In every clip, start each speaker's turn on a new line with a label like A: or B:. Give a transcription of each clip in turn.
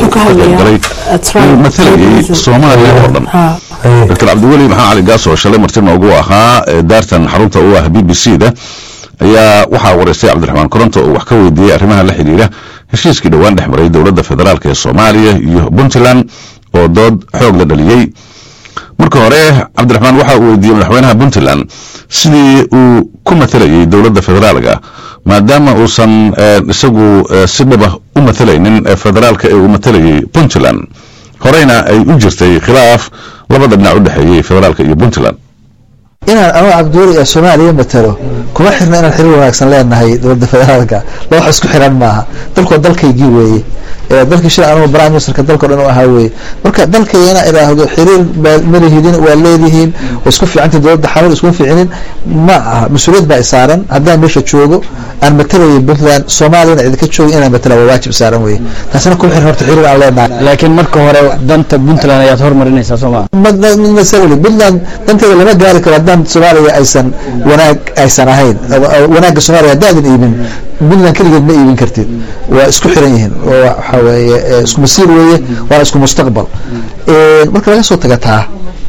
A: Wuxuu ka hadlayaa,
B: qaybgalay
A: that's right,
B: inuu matalayay
A: federalism.
B: soomaaliya oo dhan
A: Ha.
B: dr cabdiweli maxaa cali gaas oo shalay martina ugu ahaa ee daartan xarunta u ah b b c da ayaa waxaa wareystay cabdiraxmaan koronto oo wax ka weydiiyey arrimaha la xidhiidha heshiiskii dhowaan dhex maray dowladda federaalk ee soomaaliya iyo puntland oo dood xoog la dhaliyey marka hore cabdiraxmaan waxa uu weydiiyey madaxweynaha puntland sidii uu ku matalayay dowladda federaalka maadaama uusan eh, isagu eh, si dhaba u matalaynin eh, federaalka ee uu matalayay puntland horeyna ay u jirtay khilaaf labada dhinac u dhexeeyey federaalka iyo puntland
C: inaan anuu cabdiweli ee soomaaliya matalo kuma xirna inaan xiriir wanaagsan leenahay dowladda federaalka la wax isku xiran maaha dalkoo dalkaygii weeye ee dalkii shil anugu prime ministerka dalkao dhan u ahaa weeye marka dalkayana idhaahdo xiriir baa malihidin waa leedihiin waa isku fiicanta dowladda xanuun iskuma fiicinin ma aha mas-uuliyad baa isaaran haddaan meesha joogo aan matalayo puntland soomaaliyana idinka joogo inaan matala waa waajib saaran weeye taasina kuma xiran horta xiriir aan leenahay
D: laakiin marka hore danta puntland ayaad hormarinaysaa soo maa
C: masali puntland danteeda lama gaari karo haddaan soomaaliya aysan wanaag aysan ahayn wanaagga soomaaliya haddaadan iibin puntland keligeed ma iibin kartid waa isku xiran yihiin oo waxa weeye eh, isku masiir weeye waana isku mustaqbal Eh, marka laga soo taga taa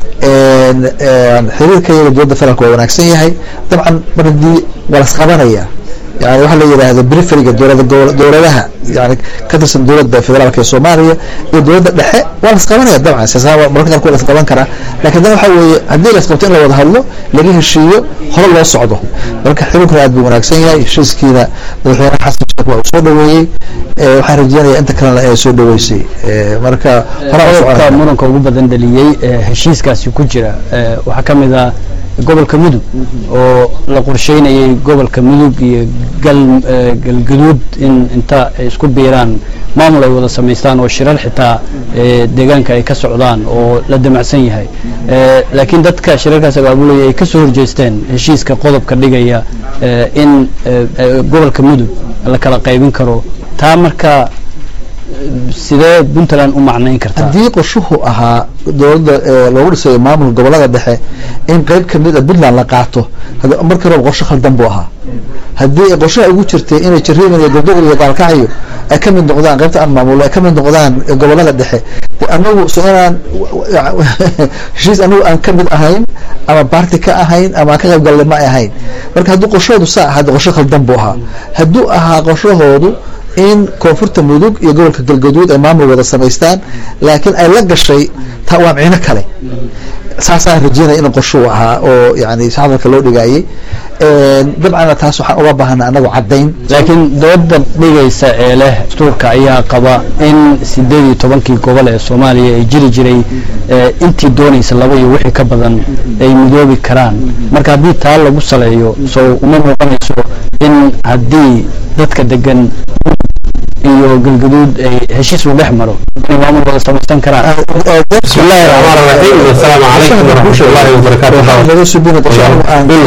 C: een, een, xiriirka iyaga dowladda federaalka waa wanaagsan yahay dabcan mar haddii waa lasqabanaya yani waxaa la yidhaahda periferiga dowlada gobo- dowladaha yani ka tirsan dowladda federaalka ee soomaaliya iyo dowladda dhexe waa lasqabanaya dabcan siyaasadaha waa mararka qaarkood lasqaban karaa laakiin dan waxaa weeye haddii lasqabto in la wada hadlo laga heshiiyo hore loo socdo marka xiriirkuna aad buu wanaagsan yahay heshiiskiina madaxweyne xasan sheekh waa uu soo dhaweeyey Eh, waxaan rajeynayaa inta kalena inay soo dhaweysay Eh, marka hore u
D: qodobka
C: soconaya
D: muranka ugu badan dhaliyey ee heshiiskaasi ku jira ee, waxaa ka mid ah gobolka mudug oo la qorsheynayay gobolka mudug iyo gal ee, galgaduud in inta ay isku biiraan maamul ay wada samaystaan oo shirar xitaa ee, deegaanka ay ka socdaan oo la damacsan yahay Ee, laakiin dadka shirarkaas abaabulaya ay ka soo horjeesteen heshiiska qodobka dhigaya ee, in ee, ee, gobolka mudug la kala qaybin karo taa marka sidee puntland u macnayn kartaa
C: haddii qorshuhu ahaa dowladda ee loogu dhisayo maamulka gobolada dhexe in qeyb kamid a puntland la qaato hada- markii hore qorsho khaldan buu ahaa haddii qorshaha ugu jirtay inay jariiban iyo gabdhogol iyo gaalkacyo ay ka mid noqdaan qaybta aan maamulo ay ka mid noqdaan gobolada dhexe de anagu so inaan heshiis anagu aan ka mid ahayn ama baarti ka ahayn ama aan ka qayb galle ma ay ahayn marka haddii qorshahoodu saa ahaa de qorsho khaldan buu ahaa hadduu ahaa qorshahoodu in koonfurta mudug iyo gobolka galgaduud ay maamul wada samaystaan laakiin ay la gashay taa waa micno kale saasaan rajeynaya in qorshuu ahaa oo yani si hadalka loo dhigaayay dabcanna taas waxaan uga baahana anagu caddayn
D: laakiin dooda dhigaysa ee leh dastuurka ayaa qaba in sideed iyo tobankii gobol ee soomaaliya ay jiri jiray ee intii doonaysa laba iyo wixii ka badan ay midoobi karaan marka haddii taa lagu saleeyo soo uma muuqanayso in haddii dadka degan iyo galgaduud ay heshiis u dhex maro inay maamul wada samaysan karaan
E: بسم الله الرحمن الرحيم السلام عليكم ورحمة الله وبركاته
C: laga subina qorshe anigu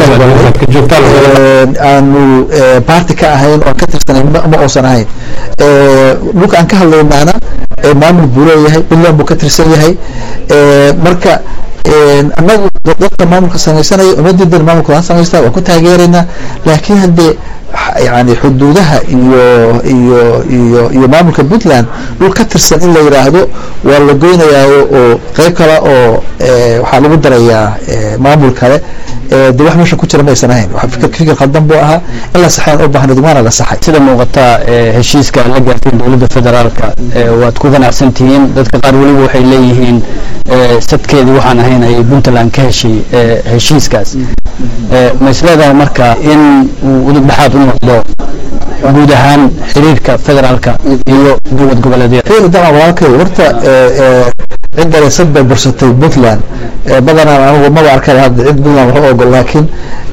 C: aan aanu baarti ka ahayn oo ka tirsanayn ma ma uusan ahayn dhulka aan ka hadlaynaana maamul buu leeyahay puntland buu ka tirsan yahay marka annagu dadka maamulka samaysanaya uma diidan maamulka waan samaystaa waan ku taageeraynaa laakiin haddee yani xuduudaha iyo iyo iyo iyo maamulka puntland dhul ka tirsan in la yidhaahdo waa la goynayaayo oo qeyb kale oo waxaa lagu darayaa maamul kale de wax meesha ku jira maysan ahayn fikir fikir khaldan buu ahaa in la saxayn u baahnayd waana la saxay
D: sida muuqata ee heshiiska la gaartay dowladda federaalka ee waad ku ganacsan tihiin dadka qaar weliba waxay leeyihiin ee sadkeedii waxaan ahayn ay puntland ka heshay ee heshiiskaas ee ma isleedahay marka in uu udub dhexaad u noqdo guud ahaan xiriirka federaalka iyo dowlad goboleedyada
C: xiriir dama walaalkay horta cidda sad bay bursatay puntland badanaa anigu maba arkay hadda cid puntland wax u ogol laakiin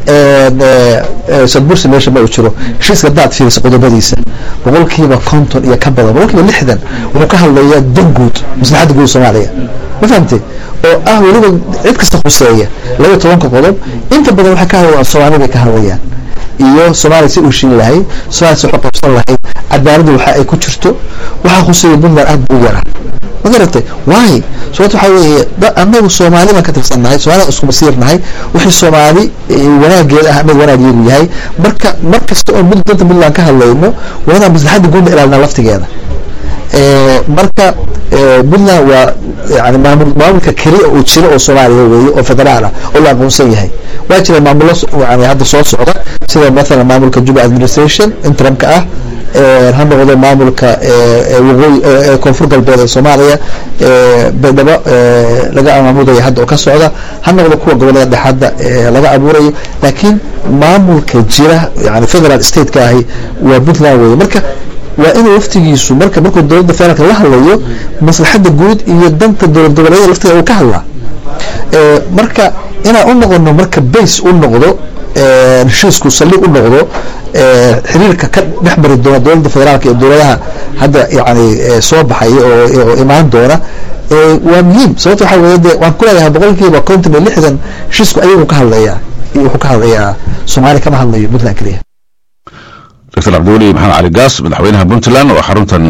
C: sad bursi meesha ma uu jiro heshiiska hadaad fiiriso qodobadiisa boqolkiiba konton iyo ka badan boqolkiiba lixdan wuxuu ka hadlayaa dan guud maslaxadda guud soomaaliya ma fahamtay oo ah weliba cid kasta khuseeya laba tobanka qodob inta badan waxay ka hadlayaan soomaali bay ka hadlayaan iyo soomaaliya si uu shin lahayd soomaaliya si wax qabsan lahayd cadaaladda waxa ay ku jirto waxaa khuseeya puntland aad buu yaraa ma garatay waay sababta waxaa weeye anagu soomaali baan ka tirsannahay soomaalida isku masiirnahay wixii soomaali wanaageed ah anaga wanaageedu yahay marka mar kasta oo danta puntland ka hadlayno waa inaan maslaxadda guudna ilaalina laftigeeda marka puntland waa yani maamul maamulka keliya uu jiro oo soomaaliya weeye oo federaal ah oo la aqoonsan yahay waa jira maamulo yani hadda soo socda sida mathalan maamulka juba administration interimka ah ha noqdo maamulka waqooyi koonfur galbeed ee soomaaliya baydhabo laga maamudaya hadda oo ka socda ha noqdo kuwa gobolada dhexadda laga abuurayo laakiin maamulka jira yani federal stateka ahi waa puntland weye marka waa inuu waftigiisu marka markuu dowladda federaalka la hadlayo maslaxadda guud iyo danta dowlad goboleedyada lafteeda uu ka hadlaa marka inaan u noqono marka base u noqdo heshiisku saldhig u noqdo xiriirka ka dhex mari doona dowladda federaalka iyo dowladaha hadda yani soo baxaya oo imaan doona waa muhiim sababta waxaa weye de waan ku leeyahay boqolkiiba konton iyo lixdan heshiisku ayagu ka hadlayaa wuxuu ka hadlayaa soomaaliya kama hadlayo puntland keliya
B: dr cabdiweli maxamed cali gaas madaxweynaha puntland oo xaruntan